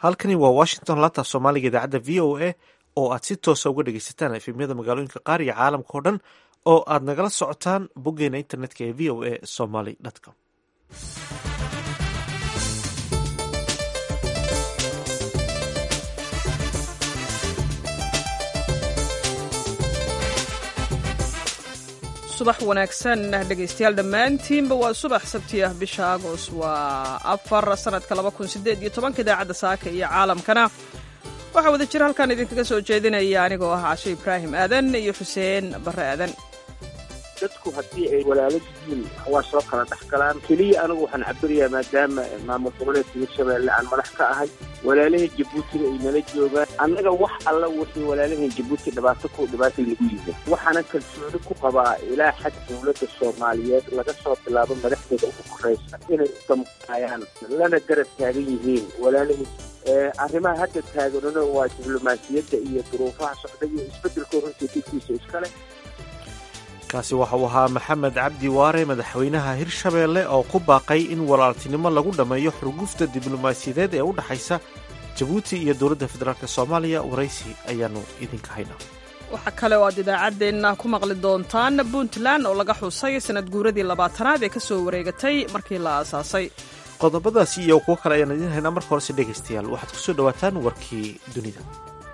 halkani waa washington laanta soomaaliga idaacadda v o a oo aad si toosa uga dhegeysataan efemyada magaalooyinka qaar iyo caalamka oo dhan oo aad nagala socotaan boggeena internetka ee v o a somaly com subax wanaagsan dhegaystayaal dhammaantiinba waa subax sabti ah bisha agost waa afar sanadka laba kun sideed iyo tobanka idaacadda saaka iyo caalamkana waxaa wada jira halkaan idinkaga soo jeedinaya anigoo ah cashe ibraahim aadan iyo xuseen barre aadan dadku haddii ay walaalo yihiin waa soo kala dhex galaan keliya anigu waxaan cabirayaa maadaama maamul goboleedka hirshabeelle aan madax ka ahay walaalahan jabuutina ay nala joogaan annaga wax alla wixii walaalahan jabuuti dhibaato ku dhibaatay lagu yimid waxaana kalsooni ku qabaa ilaa xag dowladda soomaaliyeed laga soo bilaabo madaxdeeda ugu koraysa inay udamqaayaan lana garab taagan yihiin walaalahan arrimaha hadda taaganuna waa diblomaasiyadda iyo duruufaha socda iyo isbeddelkoo runtii didkiisa iskale kaasi waxa uu ahaa maxamed cabdi waare madaxweynaha hirshabeelle oo ku baaqay in walaaltinimo lagu dhammeeyo xurgufta diblomaasiyadeed ee u dhexaysa jabuuti iyo dowladda federaalk soomaaliya waraysi ayaanu idinka haynaa waxaa kale oo aad idaacaddeenna ku maqli doontaan puntland oo laga xusay sanad guuradii labaatanaad ee ka soo wareegatay markii la aasaasay qodobadaasi iyo kuwo kale ayaan idiin haynaa marka horese dhegaystayaal waxaad ku soo dhowaataan warkii dunida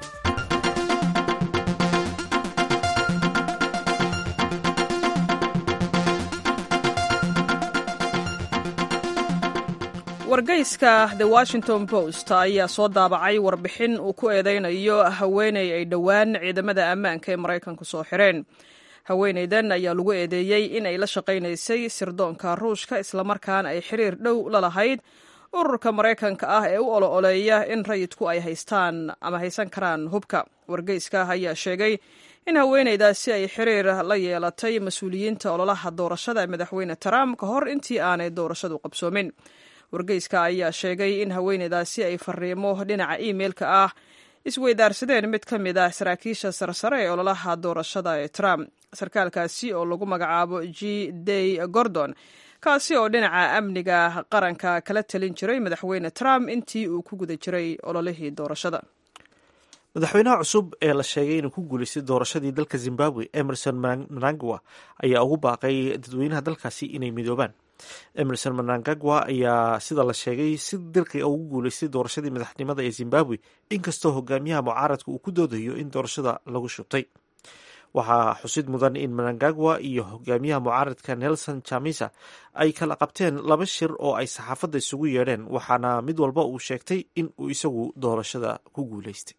wargeyska the washington post ayaa soo daabacay warbixin uu ku eedeynayo haweeney ay dhowaan ciidamada ammaanka ee maraykanku soo xireen haweeneydan ayaa lagu eedeeyey in ay la shaqaynaysay sirdoonka ruushka islamarkaana ay xiriir dhow la lahayd ururka maraykanka ah ee u olo-oleeya in rayidku ay haystaan ama haysan karaan hubka wargeyska ayaa sheegay in haweeneydaasi ay xiriir la yeelatay mas-uuliyiinta ololaha doorashada ee madaxweyne trump ka hor intii aanay doorashadu qabsoomin wargeyska ayaa sheegay in haweeneydaasi ay fariimo dhinaca imeilka ah isweydaarsadeen mid ka mid ah saraakiisha sarsare ee ololaha doorashada ee trump sarkaalkaasi oo lagu magacaabo g day gordon kaasi oo dhinaca amniga qaranka kala talin jiray madaxweyne trump intii uu ku guda jiray ololihii doorashada madaxweynaha cusub ee la sheegay inuu ku guulaystay doorashadii dalka zimbabwe emerson mnangagwa ayaa ugu baaqay dadweynaha dalkaasi inay midoobaan emerson mnangagwa ayaa sida la sheegay si dirqi ugu guulaystay doorashadii madaxnimada ee zimbabwe inkastoo hogaamiyaha mucaaradka uu ku doodayo in doorashada lagu shubtay waxaa xusid mudan in mnangagwa iyo hogaamiyaha mucaaradka nelson chamisa ay kala qabteen laba shir oo ay saxaafadda isugu yeedheen waxaana mid walba uu sheegtay in uu isagu doorashada ku guulaystay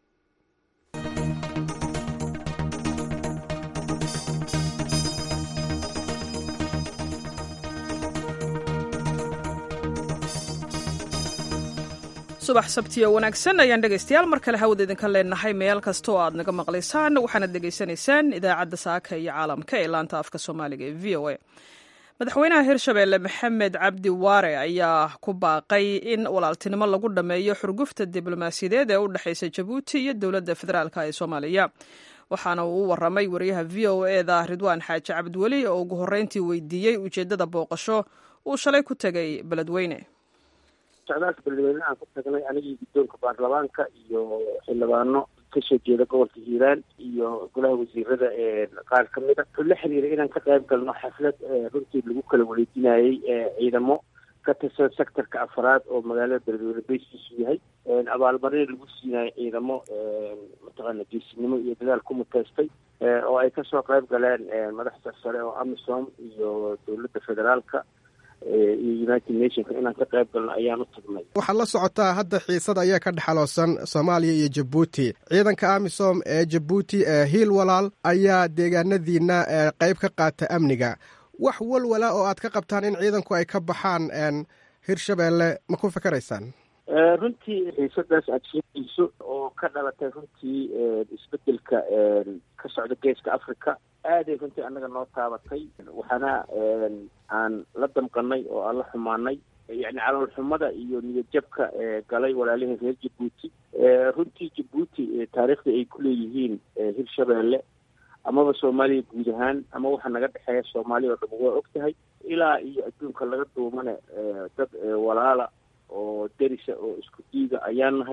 subax sabtiyo wanaagsan ayaan dhegaystayaal mar kale hawada idinka leenahay meel kasta oo aad naga maqlaysaan waxaanad dhegaysanaysaan idaacadda saaka iyo caalamka ee laanta afka soomaaliga ee v o a madaxweynaha hirshabeelle maxamed cabdi waare ayaa ku baaqay in walaaltinimo lagu dhammeeyo xurgufta diblomaasiyadeed ee u dhexaysa jabuuti iyo dowladda federaalk ee soomaaliya waxaana uu u waramay wariyaha v o eda ridwaan xaaji cabdiweli oo ugu horreyntii weydiiyey ujeeddada booqasho uu shalay ku tegay beledweyne socdaalka beledweyne aan ku tagnay anigii guddoonka baarlamaanka iyo xildhibaano kasoo jeeda gobolka hiiraan iyo golaha wasiirada qaar ka mid a wuxuu la xiriiray inaan ka qayb galno xaflad runtii lagu kala wareejinayey ciidamo ka tirsan sectorka afaraad oo magaalada beledweyne bayskiisu yahay abaalmarin lagu siinayo ciidamo mataqaana geesinimo iyo dadaal ku muteystay oo ay kasoo qayb galeen madax sarsare oo amisom iyo dowladda federaalka iyo united nationka inaan ka qayb galno ayaan u tagnay waxaad la socotaa hadda xiisad ayaa ka dhexaloosan soomaaliya iyo jabuuti ciidanka amisom ee jabuuti ee hiil walaal ayaa deegaanadiina qeyb ka qaata amniga wax walwala oo aad ka qabtaan in ciidanku ay ka baxaan hirshabeelle ma ku fikeraysaan runtii xiisadaas aada sheegayso oo ka dhalatay runtii isbedelka ka socda geeska africa aaday runtii annaga noo taabatay waxaana aan la damqanay oo aan la xumaanay yacni caloolxumada iyo niyadjabka galay walaalihii reer jabuuti runtii jabuuti taariikhdii ay ku leeyihiin hirshabeelle amaba soomaaliya guud ahaan ama waxa naga dhexeeya soomaaliya oo dham waa og tahay ilaa iyo adduunka laga duumane dad walaala oo derisa oo isku diiga ayaan nahay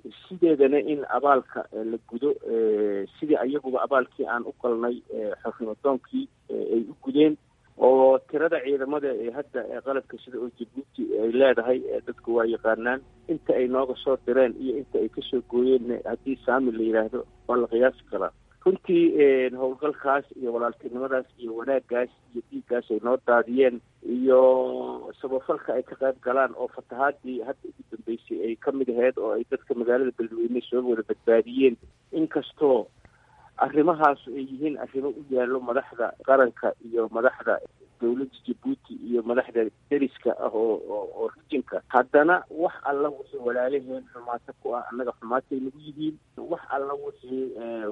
sideedana in abaalka la gudo sidii ayaguba abaalkii aan u galnay xornimadoonkii ay u gudeen oo tirada ciidamada ee hadda qalabka sida oo jabuuti ay leedahay dadku waa yaqaanaan inta ay nooga soo direen iyo inta ay kasoo gooyeen haddii saami la yidhaahdo waa la qiyaasi karaa runtii howlgalkaas iyo walaaltinimadaas iyo wanaagaas iyo dhiiggaas ay noo daadiyeen iyo sabafalka ay ka qayb galaan oo fatahaadii hadda ugu dambeysay ay ka mid aheyd oo ay dadka magaalada beledweyne soo wada badbaadiyeen inkastoo arrimahaas ay yihiin arrimo u yaallo madaxda qaranka iyo madaxda dowladda jabuuti iyo madaxda deriska ah oo oo rijinka haddana wax alla wixii walaalaheen xumaato ku ah annaga xumaatay nagu yihiin wax alla wixii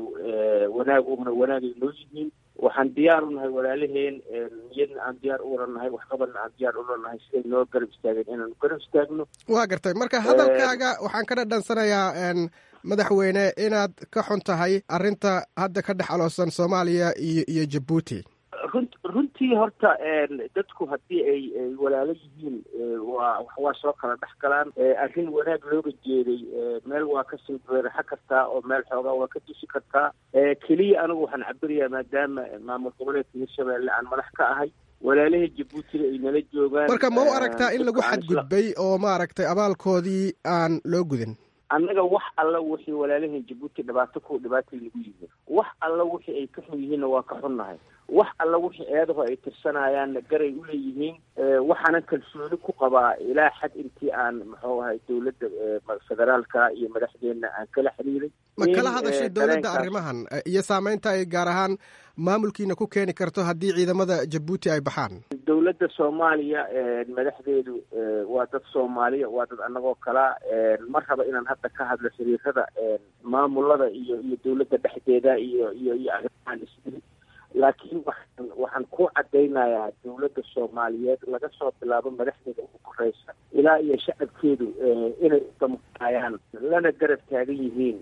wanaag una wanaagay noo yihiin waxaan diyaar u nahay walaalaheen niyadna aan diyaar u wada nahay waxqabadna aan diyaar ula nahay siday noo garab istaageen inaanu garab istaagno waa gartay marka hadalkaaga waxaan ka dhadhansanayaa madaxweyne inaad ka xun tahay arrinta hadda ka dhex aloosan soomaaliya iyo iyo jabuuti run runtii horta dadku haddii ay ay walaalo yihiin waa waa soo kala dhex galaan arrin wanaag looga jeeday meel waa ka silbeeraxa kartaa oo meel xoogaa waa ka dusi kartaa keliya anigu waxaan cabirayaa maadaama maamul goboleedka hirshabeelle aan madax ka ahay walaalaha jabuutina ay nala joogaan marka ma u aragtaa in lagu xadgudbay oo maaragtay abaalkoodii aan loo gudin annaga wax alla wixii walaalahan jabuuti dhibaato ku dhibaatay nagu yihiin wax alla wixii ay ka xun yihiinna waa ka xunnahay wax alla wixii eedaho ay tirsanayaanna garay u leeyihiin waxaanan kalsooni ku qabaa ilaa xad intii aan muxuu ahay dowladda federaalka iyo madaxdeenna aan kala xiriiray ma kala hadashay dowladda arrimahan iyo saameynta ay gaar ahaan maamulkiina ku keeni karto haddii ciidamada jabuuti ay baxaan dowladda soomaaliya madaxdeedu waa dad soomaaliya waa dad annagoo kalaa ma raba inaan hadda ka hadlo xiriirada maamulada iyo iyo dowladda dhexdeeda iyo iyo iyo arrimahan is laakiin waxaan waxaan ku caddaynayaa dowladda soomaaliyeed laga soo bilaabo madaxdeeda ugu koreysa ilaa iyo shacabkeedu inay udamqaayaan lana garab taagan yihiin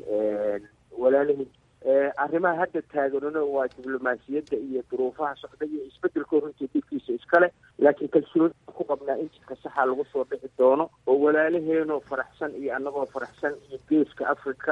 walaalihii arrimaha hadda taaganuna waa diblomaasiyadda iyo duruufaha socda iyo isbedelkoo runtii dhibkiisa iskale laakiin kalsooni ku qabnaa in jidka saxa lagu soo dhixi doono oo walaalaheenoo faraxsan iyo annagoo faraxsan iyo geeska africa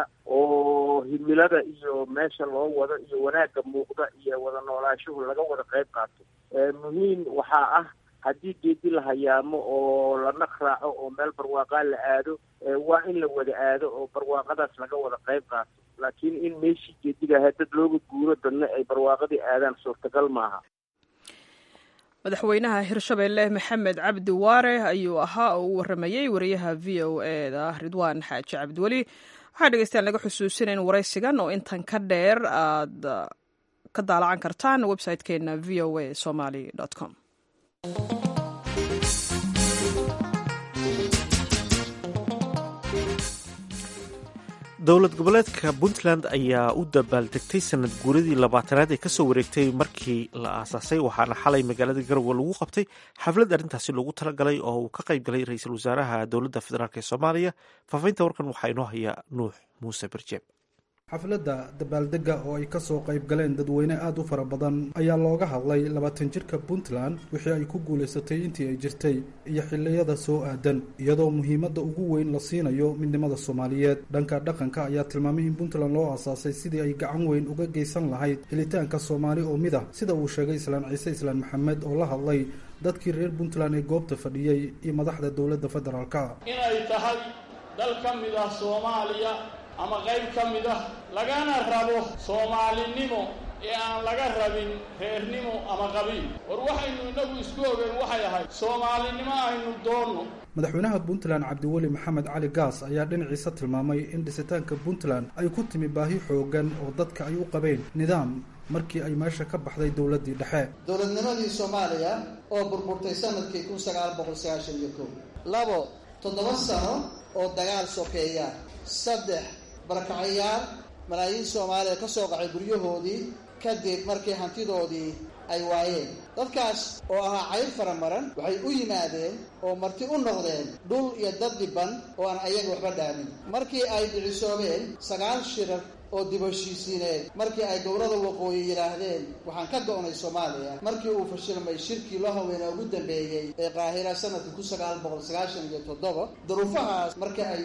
oo himilada iyo meesha loo wado iyo wanaagga muuqda iyo wada noolaashuhu laga wada qayb qaato muhiim waxaa ah haddii geedi la hayaamo oo la naq raaco oo meel barwaaqaa la aado waa in la wada aado oo barwaaqadaas laga wada qayb qaato laakiin in meeshii geediga ahaa dad looga guuro dadna ay barwaaqadii aadaan suurtagal maaha madaxweynaha hirshabeelle maxamed cabdi waare ayuu ahaa oo u waramayey wariyaha v o e da ridwaan xaaji cabdiweli waxaa dhegeystayaal naga xusuusina in waraysigan oo intan ka dheer aad ka daalacan kartaan website-keena v o a somaly com dowlad goboleedka puntland ayaa u dabaaldegtay sanad guuradii labaatanaad ee kasoo wareegtay markii la aasaasay waxaana xalay magaalada garowe lagu qabtay xaflad arrintaasi loogu talagalay oo uu ka qayb galay ra-iisul wasaaraha dowladda federaalk ee soomaaliya faafaynta warkan waxaa inoo haya nuux muuse berjeeb xafladda dabaaldegga oo ay ka soo qayb galeen dadweyne aada u fara badan ayaa looga hadlay labaatan jirka puntland wixii ay ku guulaysatay intii ay jirtay iyo xilliyada soo aadan iyadoo muhiimadda ugu weyn la siinayo midnimada soomaaliyeed dhanka dhaqanka ayaa tilmaamay in puntland loo aasaasay sidii ay gacan weyn uga geysan lahayd helitaanka soomaali oo mid ah sida uu sheegay islaan ciise islaan maxamed oo la hadlay dadkii reer puntland ee goobta fadhiyey iyo madaxda dowladda federaalka inay tahay dal ka mid ah soomaaliya ama qayb ka mid ah lagana rabo soomaalinimo ee aan laga rabin reernimo ama qabiil war waxaynu innagu isku ogeen waxay ahayd soomaalinimo aynu doonno madaxweynaha puntland cabdiweli maxamed cali gaas ayaa dhinaciisa tilmaamay in dhisitaanka puntland ay ku timi baahi xoogan oo dadka ay u qabeen nidaam markii ay meesha ka baxday dowladdii dhexe dowladnimadii soomaaliya oo burburtay sanadkii kun sagaal boqol sagaashan iyo kow labo toddoba sano oo dagaal sokeeya saddex barakacayaal malaayiin soomaaliya ka soo qacay guryahoodii kadib markii hantidoodii ay waayeen dadkaas oo ahaa cayr faramaran waxay u yimaadeen oo marti u noqdeen dhul iyo dad dhiban oo aan ayaga waxba dhaamin markii ay dhicisoobeen sagaal shirar oo dibheshiisiineed markii ay gobollada waqooyi yidhaahdeen waxaan ka go'nay soomaaliya markii uu fashilmay shirkii loo haweenaa ugu dambeeyey ee qaahira sanadkii kun sagaal boqol sagaashan iyo toddoba duruufahaas marka ay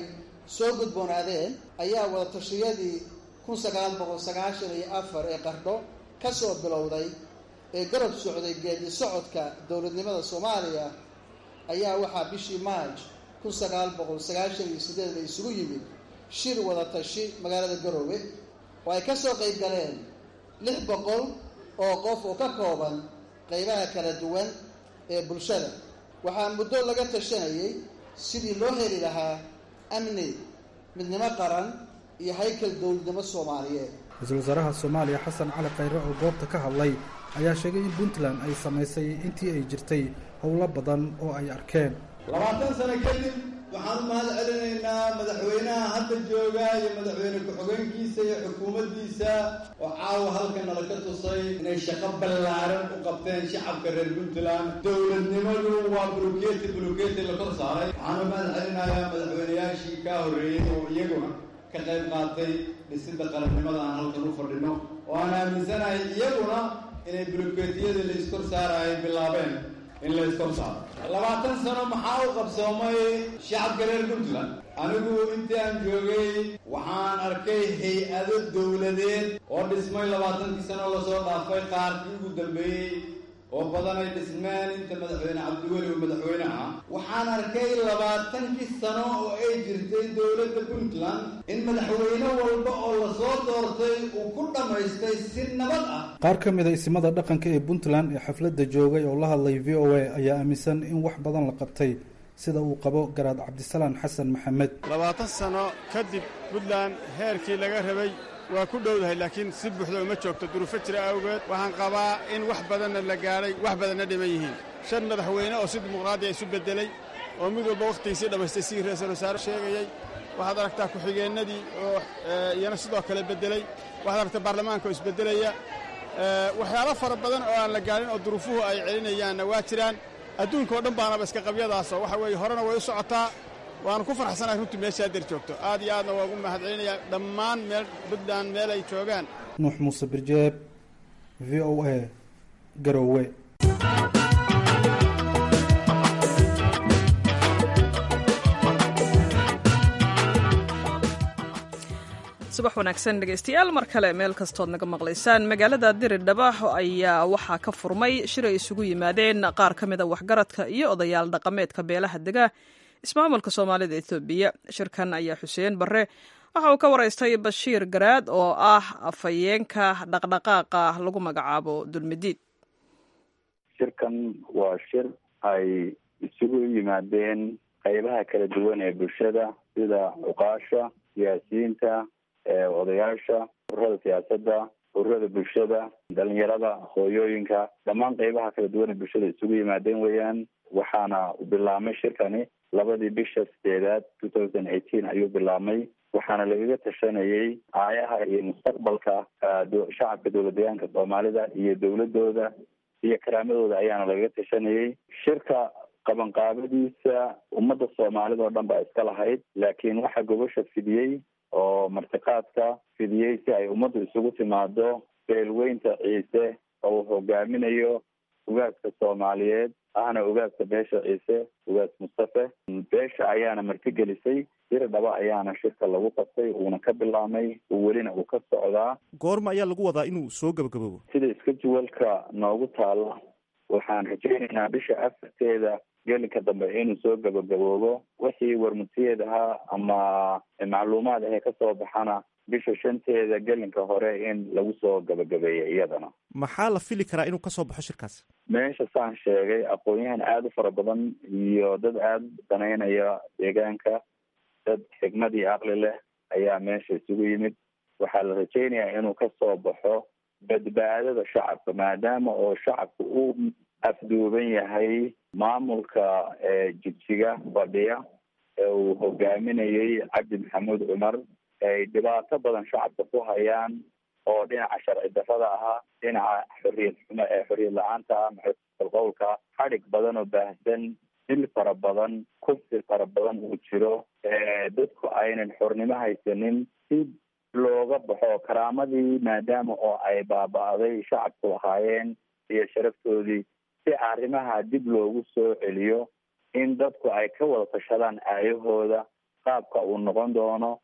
soo gudboonaadeen ayaa wadatashyadii kun sagaal boqol sagaashan iyo afar ee qardho ka soo bilowday ee garab socday geedi socodka dowladnimada soomaaliya ayaa waxaa bishii maaj kun sagaal boqol sagaashan iyo sideed la isugu yimid shir wadatashi magaalada garoowe oo ay ka soo qayb galeen lix boqol oo qof oo ka kooban qaybaha kala duwan ee bulshada waxaa muddo laga tashanayay sidii loo heli lahaa amni midnimo qaran iyo haykal dowladnimo soomaaliyeed ra-iisul wasaaraha soomaaliya xasan cali khayre oo goobta ka hadlay ayaa sheegay in puntland ay samaysay intii ay jirtay howlo badan oo ay arkeen labaatan sano kadib waxaan u mahad celinaynaa madaxweynaha hadda jooga iyo madaxweyne ku-xogeenkiisa iyo xukuumaddiisa oo caawa halkan nala ka tusay inay shaqo ballaaran u qabteen shacabka reer puntland dowladnimadu waa buluketi buluketi la kor saaray waxaan u mahad celinayaa madaxweyneyaashii kaa horreeyey oo iyaguna ka qayb qaatay dhisidda qarannimada aan halkan u fadhino oo aan aaminsanahay iyaguna inay buluketiyadii la iskor saarayay bilaabeen in la iskor saaro labaatan sano maxaa u qabsoomay shacabka reer puntland anigu intii aan joogay waxaan arkay hay-ado dowladeed oo dhismay labaatankii sano lasoo dhaafay qaarkii ugu dambeeyey oo badan ay dhismeen inta madaxweyne cabdiweli uu madaxweyne ah waxaan arkay labaatankii sano oo ay jirtay dowladda puntland in madaxweyne walba oo lasoo doortay uu ku dhammaystay si nabad ah qaar ka mid a isimada dhaqanka ee puntland ee xafladda joogay oo la hadlay v o a ayaa aaminsan in wax badan la qabtay sida uu qabo garaad cabdisalaan xasan maxamed labaatan sano kadib puntland heerkii laga rabay waa ku dhowdahay laakiin si buuxda uma joogto duruufo jira awgeed waxaan qabaa in wax badanna la gaadhay wax badanna dhiman yihiin shan madaxweyne oo si dimuqraadiya isu beddelay oo mid walba wakhtigiisii dhammaystay sidii ra-iisul wasaare sheegayey waxaad aragtaa ku-xigeennadii oo iyana sidoo kale beddelay waxaad aragtaa baarlamaanka oo isbeddelaya waxyaalo fara badan oo aan la gaadhin oo duruufuhu ay celinayaanna waa jiraan adduunka oo dhan baanaba iska qabyadaasoo waxa weeye horena way u socotaa waanu ku farxsanahay runtii meesha adeer joogto aad iyo aadna waa ugu mahad celinayaa dhammaan meel puntland meel ay joogaan nuux muuse birjeeb v o a garoowe subax wanaagsan dhegaystayaal mar kale meel kastood naga maqlaysaan magaalada diridhaba ayaa waxaa ka furmay shir ay isugu yimaadeen qaar ka mida waxgaradka iyo odayaal dhaqameedka beelaha dega ismaamulka soomaalida etoobiya shirkan ayaa xuseen barre waxa uu ka waraystay bashiir garaad oo ah afhayeenka dhaqdhaqaaqa lagu magacaabo dulmidiid shirkan waa shir ay isugu yimaadeen qaybaha kala duwan ee bulshada sida cuqaasha siyaasiyiinta odayaasha ururada siyaasadda ururada bulshada dhalinyarada hooyooyinka dhammaan qaybaha kala duwan ee bulshada isugu yimaadeen weeyaan waxaana bilaabmay shirkani labadii bisha sideedaad two thousand eighteen ayuu bilaabmay waxaana lagaga tashanayay aayaha iyo mustaqbalka shacabka dowladdeegaanka soomaalida iyo dowladooda iyo karaamadooda ayaana lagaga tashanayay shirka qabanqaabadiisa ummadda soomaalida oo dhan baa iska lahayd laakiin waxaa gobasha fidiyey oo martiqaadka fidiyey si ay ummaddu isugu timaado beelweynta ciise oo uu hogaaminayo ugaaska soomaaliyeed ahna ugaaska beesha ciise ugaas mustafe beesha ayaana martigelisay sir dhaba ayaana shirka lagu qabtay uuna ka bilaabmay welina uu ka socdaa goorma ayaa lagu wadaa inuu soo gabagaboobo sida iska juwalka noogu taalla waxaan rajaynaynaa bisha afarteeda gelinka dambe inuu soo gabagaboobo wixii warmutiyeed ahaa ama macluumaad ahee kasoo baxana bisha shanteeda gelinka hore in lagu soo gabagabeeya iyadana maxaa la fili karaa inuu kasoo baxo shirkaas meesha saan sheegay aqoon-yahan aada u fara badan iyo dad aada danaynaya deegaanka dad xigmad iyo aqli leh ayaa meesha isugu yimid waxaa la rajaynayaa inuu kasoo baxo badbaadada shacabka maadaama oo shacabka uu afduuban yahay maamulka jigjiga fadhiya ee uu hogaaminayay cabdi maxamuud cumar ay dhibaato badan shacabka ku hayaan oo dhinaca sharci darrada ahaa dhinaca xoriyad xumo ee xoriyad la-aanta ah maxalqowlka xadhig badan oo baahsan dil fara badan kufsi fara badan uu jiro dadku aynan xornimo haysanin si looga baxo karaamadii maadaama oo ay baaba-day shacabku ahaayeen iyo sharaftoodii si arrimaha dib loogu soo celiyo in dadku ay ka wada tashadaan aayahooda qaabka uu noqon doono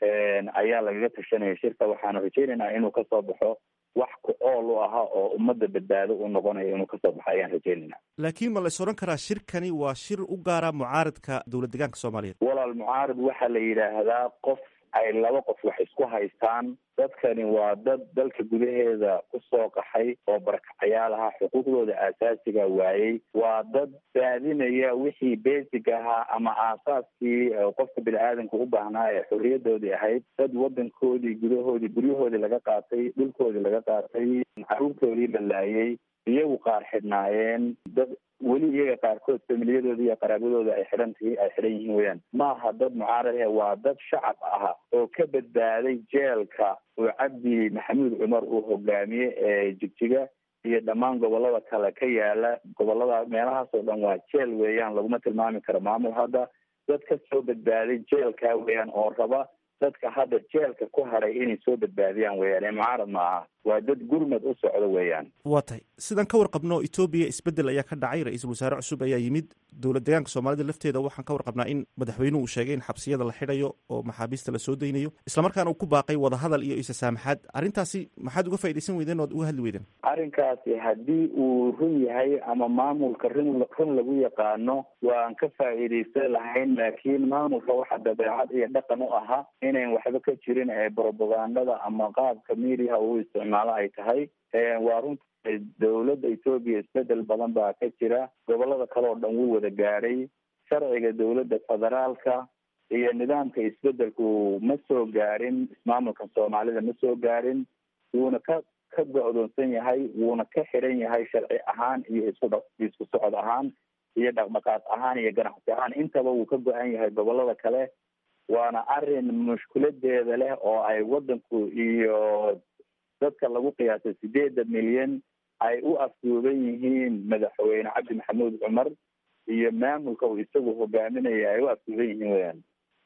ayaa lagaga tashanaya shirka waxaanu rajaynaynaa inuu kasoo baxo wax ku ool u aha oo ummadda badbaado u noqonayo inuu kasoo baxo ayaan rajaynaynaa laakiin ma lays odhan karaa shirkani waa shir u gaara mucaaradka dowlad deegaanka soomaaliyeed walaal mucaarad waxaa la yidhaahdaa qof ay laba qof wax isku haystaan dadkani waa dad dalka gudaheeda kusoo qaxay oo barakacayaal ahaa xuquuqdooda aasaasiga waayey waa dad raadinaya wixii basic ahaa ama aasaaskii qofka bini aadamka u baahnaa ee xorriyadoodii ahayd dad wadankoodii gudahoodii guryahoodii laga qaatay dhulkoodii laga qaatay caruurtoodii la laayay iyagu qaar xidhnaayeen dad weli iyaga qaarkood familiyadooda iyo qaraabadooda ay xidhan tahi ay xidhan yihiin weyaan maaha dad mucaarad ah waa dad shacab ah oo ka badbaaday jeelka oo cabdi maxamuud cumar uu hogaamiye ee jigjiga iyo dhammaan gobolada kale ka yaala gobolada meelahaas oo dhan waa jeel weeyaan laguma tilmaami karo maamul hadda dad ka soo badbaaday jeelka weeyaan oo raba dadka hadda jeelka ku hadhay inay soo badbaadiyaan weeyaan ee mucaarad ma aha waa dad gurmad u socdo weeyaan waa tahay sidaan ka warqabno etoobiya isbeddel ayaa ka dhacay ra-iisul wasaare cusub ayaa yimid dowlad deegaanka soomaalida lafteeda waxaan ka warqabnaa in madaxweynuhu uu sheegay in xabsiyada la xidhayo oo maxaabiista la soo daynayo islamarkaana uu ku baaqay wadahadal iyo isasaamaxaad arrintaasi maxaad uga faaidaysan weydeen oad uga hadli weydeen arrinkaasi haddii uu run yahay ama maamulka run run lagu yaqaano waan ka faa'iidaysan lahayn laakiin maamulka waxa dabeecad iyo dhaqan u ahaa inayn waxba ka jirin ee brobagandada ama qaabka mediaha uu isticmaalo ay tahay waa runta dowladda etoobiya isbedel badan baa ka jira gobolada kale oo dhan wuu wada gaadhay sharciga dowladda federaalka iyo nidaamka isbedelku ma soo gaarin ismaamulka soomaalida ma soo gaarin wuuna ka ka go-doonsan yahay wuuna ka xiran yahay sharci ahaan iyo isku isku socod ahaan iyo dhaqdhaqaaq ahaan iyo ganacsi ahaan intaba wuu ka go-an yahay gobolada kale waana arrin mushkiladeeda leh oo ay wadanku iyo dadka lagu qiyaasay sideeda milyan ay u afduuban yihiin madaxweyne cabdi maxamuud cumar iyo maamulka uu isagu hogaaminaya ay u afduuban yihiin weyaan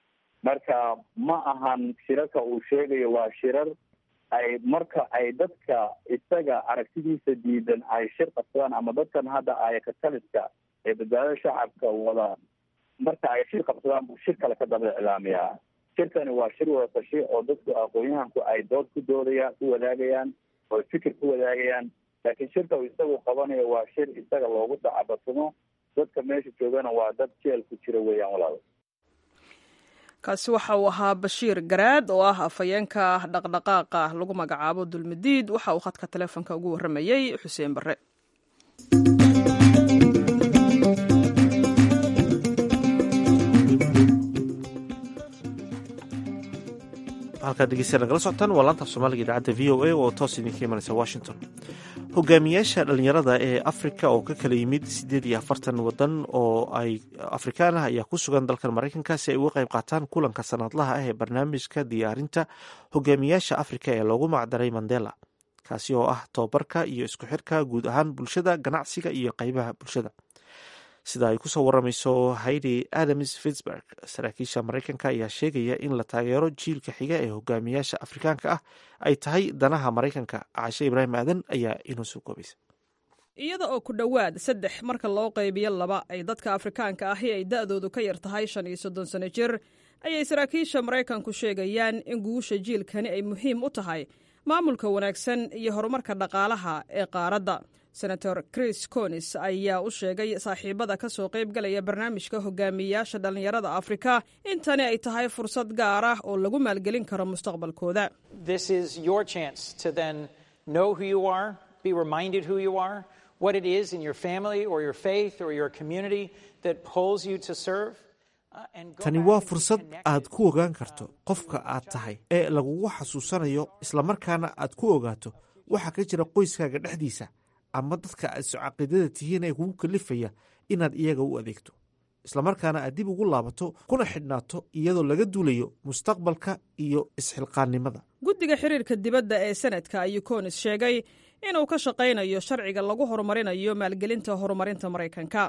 marka ma ahan shirarka uu sheegayo waa shirar ay marka ay dadka isaga aragtidiisa diidan ay shir qabsadaan ama dadkan hadda ayakataliska ee badbaadada shacabka wada marka ay shir qabsadaan buu shir kale ka daba iclaamiyaa shirkani waa shir wadatashi oo dadku aqoon-yahanku ay dood ku doodayaan ku wadaagayaan oo fikir ku wadaagayaan laakiin shirka uu isagu qabanayo waa shir isaga loogu dacabatumo dadka meesha joogana waa dad jeel ku jira weeyaan walaal kaasi waxa uu ahaa bashiir garaad oo ah afhayeenka dhaqdhaqaaqa lagu magacaabo dulmadiid waxa uu khadka taleefonka ugu warramayey xuseen barre halkaad dhegeystayaa nagala socotaan waa laanta af soomaaliga idaacadda v o a oo toos idinka imanaysa washington hogaamiyaasha dhalinyarada ee afrika oo ka kala yimid siddeed iyo afartan wadan oo ay afrikaan ah ayaa ku sugan dalkan maraykanka si ay uga qayb qaataan kulanka sanadlaha ah ee barnaamijka diyaarinta hogaamiyaasha afrika ee loogu macdaray mandela kaasi oo ah tobabarka iyo isku xirka guud ahaan bulshada ganacsiga iyo qeybaha bulshada sida ay kusoo waramayso haidi adams fitzburg saraakiisha maraykanka ayaa sheegaya in la taageero jiilka xiga ee hogaamiyaasha afrikaanka ah ay tahay danaha maraykanka cashe ibraahim aadan ayaa inoo soo koobaysa iyada oo ku dhowaad saddex marka loo qaybiyo laba ay dadka afrikaanka ahi ay da'doodu ka yar tahay shan iyo soddon sano jir ayay saraakiisha maraykanku sheegayaan in guusha jiilkani ay muhiim u tahay maamulka wanaagsan iyo horumarka dhaqaalaha ee qaaradda senator chris conis ayaa u sheegay saaxiibada ka soo qaybgalaya barnaamijka hogaamiyayaasha dhallinyarada afrika in tani ay tahay fursad gaar ah oo lagu maalgelin karo mustaqbalkooda tani waa fursad aad ku ogaan karto qofka aad tahay ee lagugu xasuusanayo islamarkaana aad ku ogaato waxa ka jira qoyskaaga dhexdiisa ama dadka aad socaqiidada tihiin ee kugu kalifaya inaad iyaga u adeegto islamarkaana aad dib ugu laabato kuna xidhnaato iyadoo laga duulayo mustaqbalka iyo isxilqaannimada guddiga xiriirka dibadda ee senadka ayuu konis sheegay inuu ka shaqaynayo sharciga lagu horumarinayo maalgelinta horumarinta maraykanka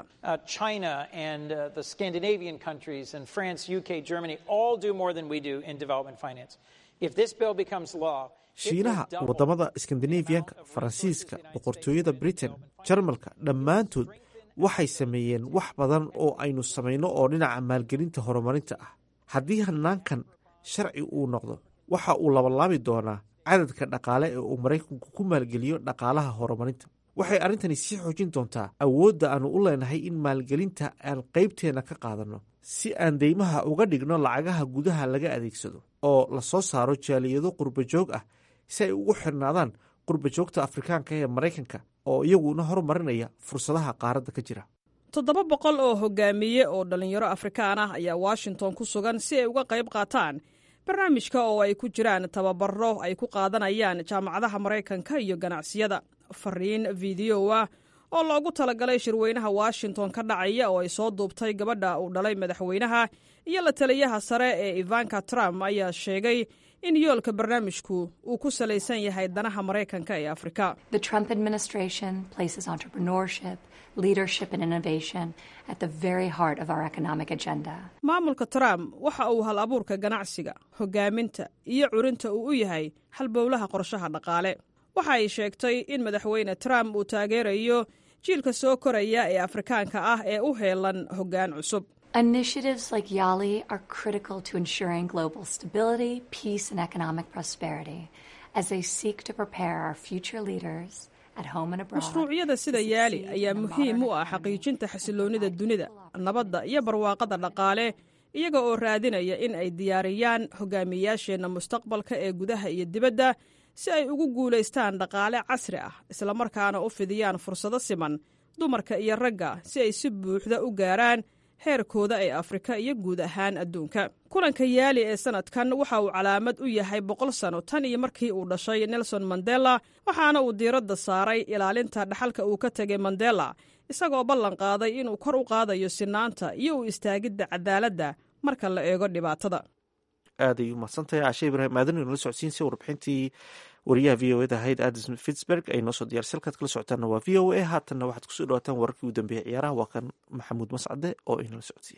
shiinaha waddamada skandinafiyanka faransiiska boqortooyada britain jarmalka dhammaantood waxay sameeyeen wax badan oo aynu samayno oo dhinaca maalgelinta horumarinta ah haddii hanaankan sharci uu noqdo waxa uu labalaabi doonaa cadadka dhaqaale ee uu maraykanku ku maalgeliyo dhaqaalaha horumarinta waxay arrintani sii xoojin doontaa awoodda aannu u leenahay in maalgelinta aan qaybteenna ka qaadanno si aan deymaha uga dhigno lacagaha gudaha laga adeegsado oo la soo saaro jaaliyado qurbajoog ah si ay ugu xirnaadaan qurbajoogta afrikaanka ee maraykanka oo iyaguna horumarinaya fursadaha qaaradda ka jira toddoba boqol oo hogaamiye oo dhallinyaro afrikaan ah ayaa washington ku sugan si ay uga qayb qaataan barnaamijka oo ay ku jiraan tababaro ay ku qaadanayaan jaamacadaha maraykanka iyo ganacsiyada fariin fideyo ah oo loogu talagalay shirweynaha washington ka dhacaya oo ay soo duubtay gabadha uu dhalay madaxweynaha iyo la taliyaha sare ee ivanka trump ayaa sheegay in yoolka barnaamijku uu ku salaysan yahay danaha maraykanka ee afrika leadership and innovation at the very heart of our economic agenda. maamulka trump waxa uu hal abuurka ganacsiga hogaaminta iyo curinta uu u yahay halbowlaha qorshaha dhaqaale waxa ay sheegtay in madaxweyne trump uu taageerayo jiilka soo koraya ee afrikaanka ah ee u heelan hoggaan cusub Initiatives like YALI are critical to ensuring global stability, peace, and economic prosperity as they seek to prepare our future leaders mashruucyada sida yaali ayaa muhiim u ah xaqiijinta xasiloonnida dunida nabadda iyo barwaaqada dhaqaale iyaga oo raadinaya in ay diyaariyaan hogaamiyayaasheenna mustaqbalka ee gudaha iyo dibadda si ay ugu guulaystaan dhaqaale casri ah islamarkaana u fidiyaan fursado siman dumarka iyo ragga si ay si buuxda u gaaraan heerkooda ee afrika iyo guud ahaan adduunka kulanka yaali ee sanadkan waxa uu calaamad u yahay boqol sano tan iyo markii uu dhashay nelson mandela waxaana uu diiradda saaray ilaalinta dhaxalka uu ka tegay mandela isagoo ballan qaaday inuu kor u qaadayo sinaanta iyo u istaagidda cadaaladda marka la eego dhibaatada aaday u mahadsantahay caashe ibraahim aadan inala socodsiinsa warbixintii wariyaha v o eda ahayd adison fitzberg ay noo soo diyarsa halkaad kala socotaanna waa v o a haatanna waxaad kusoo dhawaataan wararkii u dambeeyey ciyaaraha waa kan maxamuud mascade oo inala socodsiiya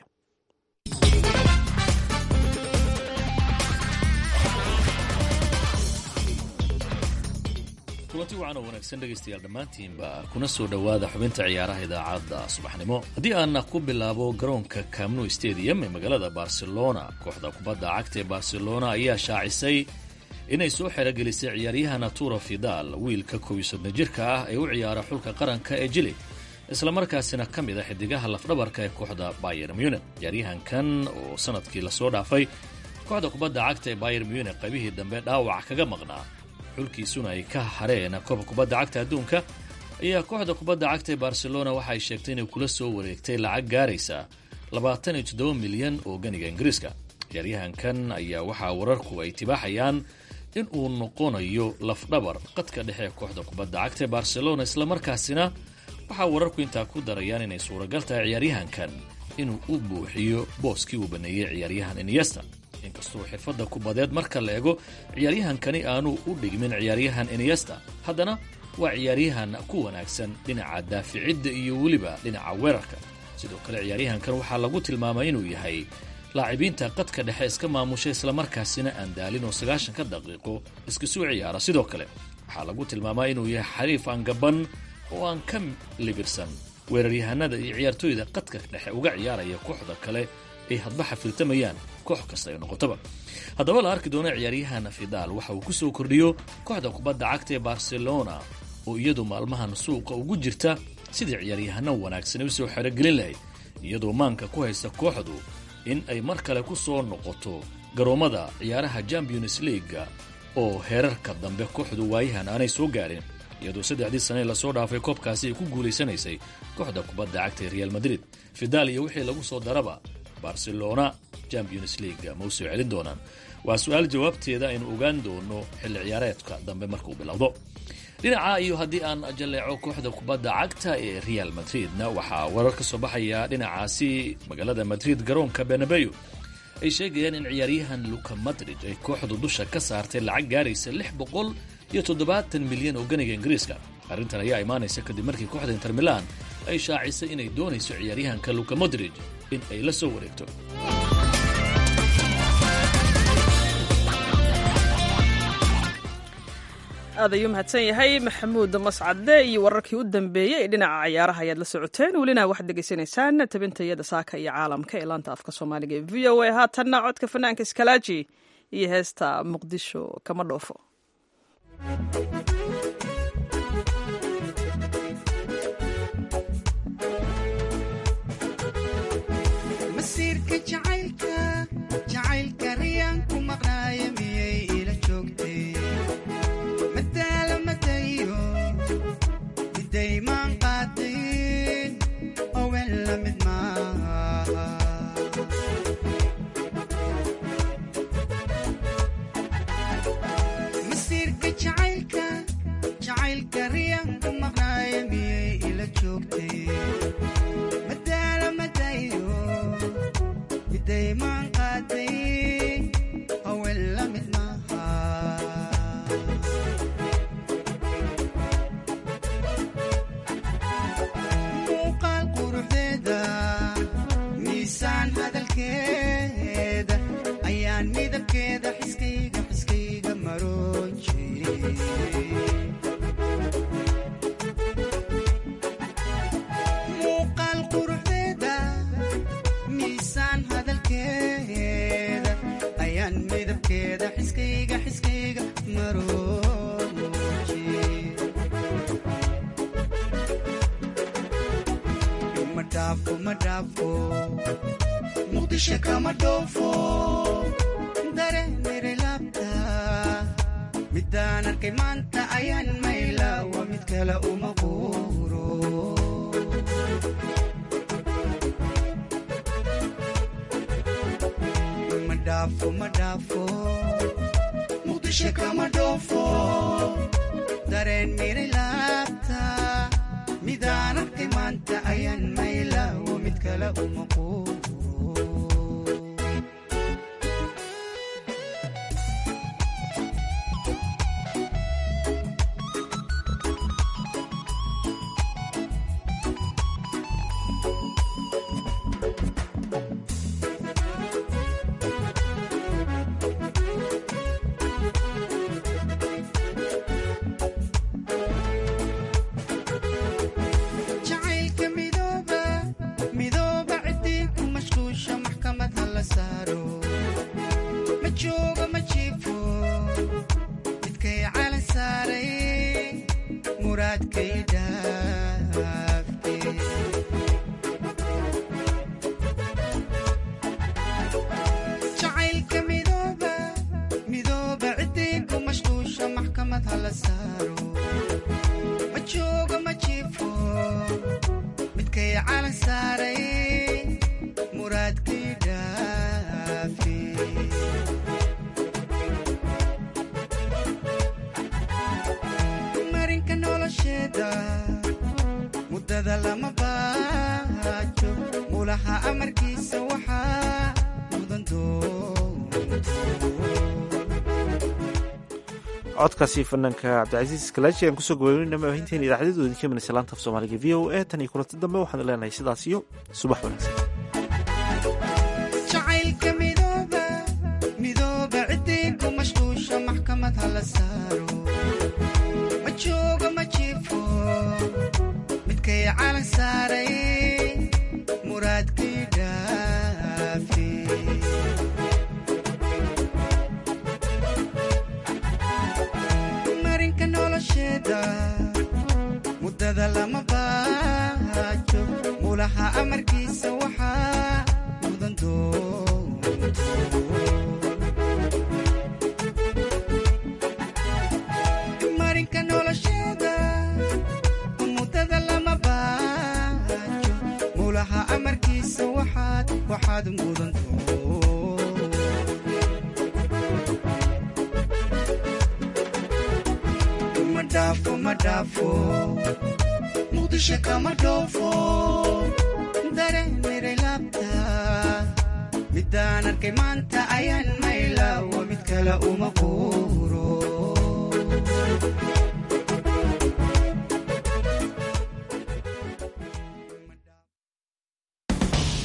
kulanti wacan oo wanaagsan dhegaystayaal dhammaantiinba kuna soo dhowaada xubinta ciyaaraha idaacadda subaxnimo haddii aan ku bilaabo garoonka camnu stadium ee magaalada barcelona kooxda kubadda cagta ee barcelona ayaa shaacisay inay soo xerogelisay ciyaaryaha natura fidal wiilka kow iyo soddon jirka ah ee u ciyaara xulka qaranka ee jili islamarkaasina ka mid a xidigaha lafdhabarka ee kooxda bayer munich ciyaaryahankan oo sanadkii lasoo dhaafay kooxda kubadda cagta ee bayer munich qaybihii dambe dhaawac kaga maqnaa xulkiisuna ay ka hareen koobka kubadda cagta adduunka ayaa kooxda kubadda cagta ee barcelona waxa ay sheegtay inay kula soo wareegtay lacag gaaraysa labaatan iyo toddoba milyan oo ganiga ingiriiska ciyaaryahankan ayaa waxaa wararku ay tibaaxayaan in uu noqonayo lafdhabar qadka dhexe kooxda kubadda cagta ee barcelona islamarkaasina waxaa wararku intaa ku darayaan inay suuragal tahay ciyaaryahankan inuu u buuxiyo booskii uu baneeyey ciyaaryahan iniesta inkastoo xirfadda kubadeed marka la eego ciyaaryahankani aanu u dhigmin ciyaaryahan iniesta haddana waa ciyaaryahan ku wanaagsan dhinaca daaficidda iyo weliba dhinaca weerarka sidoo kale ciyaaryahankan waxaa lagu tilmaamay inuu yahay laacibiinta qadka dhexe iska maamusha islamarkaasina aan daalin oo sagaashanka daqiiqo iska soo ciyaara sidoo kale waxaa lagu tilmaamaa inuu yahay xariif aan gaban oo aan ka libirsan weeraryahanada iyo ciyaartooyda qadka dhexe uga ciyaaraya kooxda kale ay hadba xafiltamayaan koox kasta ay noqotaba haddaba la arki doona ciyaaryahan fidaal waxa uu ku soo kordhiyo kooxda kubadda cagta ee barcelona oo iyadu maalmahan suuqa ugu jirta sidii ciyaaryahano wanaagsan ay u soo xerogelin lahayd iyadoo maanka ku haysta kooxdu in ay mar kale ku soo noqoto garoommada ciyaaraha champions leaga oo heerarka dambe kooxdu waayahan aanay soo gaarin iyadoo saddexdii sane lasoo dhaafay koobkaasi ay ku guulaysanaysay kooxda kubadda cagta ee real madrid fidaal iyo wixii lagu soo daraba barcelona champions leaga ma u soo celin doonaan waa su-aal jawaabteeda aynu ogaan doono xilli ciyaareedka dambe markuu bilowdo dhinaca iyo haddii aan jalleeco kooxda kubadda cagta ee real madridna waxaa warar ka soo baxaya dhinacaasi magaalada madrid garoonka benabeyo ay sheegayaan in ciyaaryahan luka madrid ay kooxdu dusha ka saartay lacag gaaraysa lix boqol iyo toddobaatan milyan oo ganiga ingiriiska arrintan ayaa imaanaysa kadib markii kooxda inter milan ay shaacisay inay doonayso ciyaaryahanka luka modrid in ay la soo wareegto aad ayuu mahadsan yahay maxamuud mascade iyo wararkii u dambeeyey ee dhinaca cayaaraha ayaad la socoteen welina waxaad degeysanaysaan tabintayada saaka iyo caalamka ee laanta afka soomaaliga ee v o a haatanna codka fanaanka iskalaaji iyo heesta muqdisho kama dhoofo masiirka jacaylka jacaylka riyaan ku maqnaaya miyay ila joogtay madaala madayo midaymaan qaadayn owen la mid maaha masiirka jacaylka jacaylka riyaan ku maqnaaya miyay ila joogtay madaala madayo midaymaan qaadayn owen la mid maaha muuqaal quruxdeeda miisaan hadalkeeda ayaan midabkeeda xiskayga xiskayga maroon jiray muuqaal quruxdeeda miisaan hadalkeeda ayaan midabkeeda xiskayga xiskayga maroon jiray ma dhaafo ma dhaafo muqdisho kama dhoofo dareemire laabta midaan arkay maanta ayaan mayla waa mid kale uma quuro ma dhaafo ma dhaafo muqdisho kama dhoofo dareen mire laabta midaan arkay maanta ayaan mayla waa mid kale uma quuro jacaylka midooba midooba ciddii ku mashquusha maxkamad ha la saaro ma jooga ma jiifo midkay calan saaray muraadkay dhaafke jacaylka midooba midooba ciddii ku mashquusha maxkamad ha la saaro ma jooga ma jiifo midkay calan saaray muraadkii dhaafi marinka nolosheeda muddada lama baajo mulaha amarkiisa waxaa mudan codkaasi fanaanka cabdicasiis kalaaji aan kusoo gabaynayna maahinteen idaacadyadoodin ka imanaysa laanta af soomaaliga v o a tan iyo kulanti dambe waxaan leenahay sidaas iyo subax wanaagsan jacaylka midooba midooba ciddii ku mashquusha maxkamad ha la saaro ma jooga ma jiifo midkay calan saaray muraadkii dhaafi marinka nolosheeda muddada lama baajo mulaha amarkiisa waxaa mudan marinka nolosheeda muddada lama baajo mulaha amarkiisa waxaad waxaad mudan ma dhaafo ma dhaafo muqdisho kama dhoofo dareemire laabta midaan arkay maanta ayaan mayla waa mid kale uma quuro